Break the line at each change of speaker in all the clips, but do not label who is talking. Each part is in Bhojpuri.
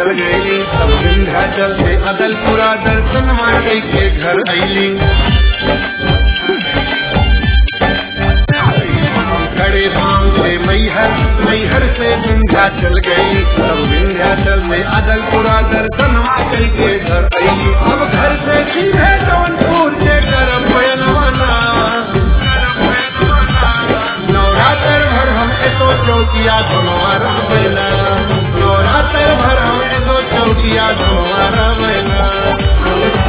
चल गई सब विंध्याचल से अदलपुरा दर्शन माई के घर अली खड़े पांव से मैहर मैहर से विंध्याचल गई सब विंध्याचल से अदलपुरा दर्शन माई के घर अली अब घर से सीधे जौनपुर से कर बयनवाना नवरात्र भर हम एतो चौकिया धुमार बैला नवरात्र भर हम एतो चौकिया धुमार बैला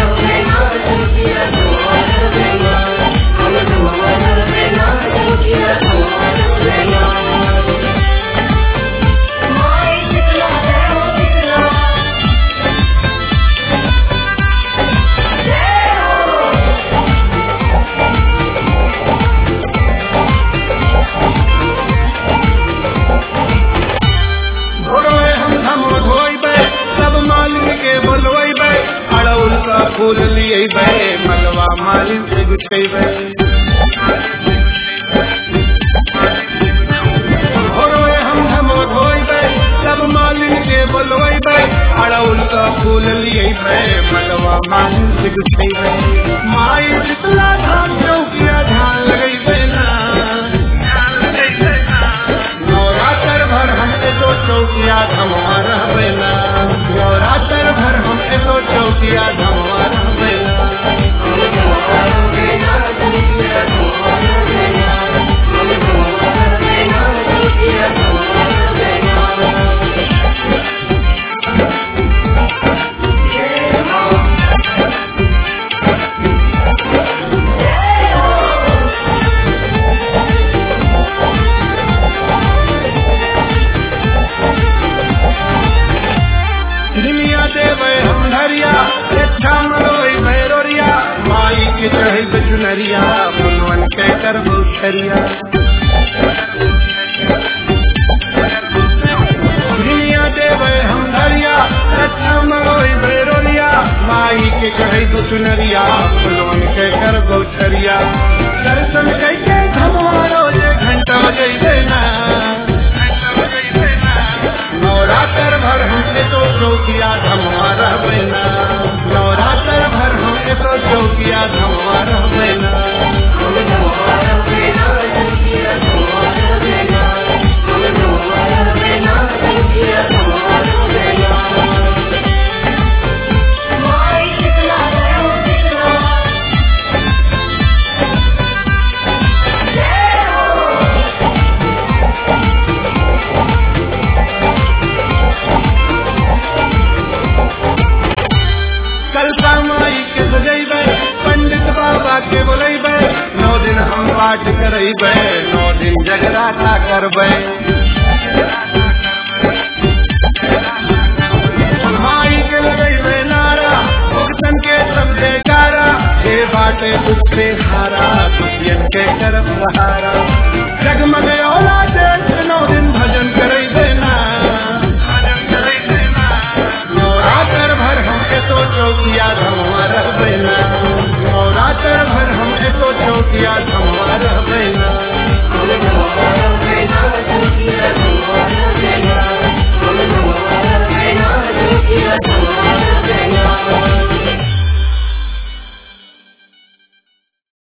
भोरवे हम हम धोइबे सब मालिन के बोलवैबे अड़उल का फूल लिएबे मलवा मालिन से गुछेबे भोरवे हम हम धोइबे सब मालिन के बोलवैबे अड़उल का फूल लिएबे मलवा मालिन से गुछेबे माई शीतला धाम चौकिया ध्यान लगैबे ना नवरात्र भर हम एतो चौकिया धमवा रहबेला नवरात्र भर हम एतो चौकिया धमवा रहबेला दुनिया देवे हम धरिया इच्छा मरोई भैरोरिया माई के चढ़े चुनरिया फुलवन के कर भूषरिया दुनिया देवे हम धरिया इच्छा मरोई भैरोरिया माई के चढ़े चुनरिया फुलवन के कर भूषरिया दर्शन कैके धमवारो जे घंटा बजैबे ना नवरात्र भर हमसे तो चौकिया धमवा रहबेना नवरात्र भर हमसे तो चौकिया धमवा रहबेना कलका माई के सजैबे पंडित बाबा के बोलेबे नौ दिन हम पाठ करेबे नौ दिन जगराता करबे माई के लगैबे नारा भक्तन के सब जयकारा हे बाटे दुख से हारा दुखियन के तरफ सहारा जगमग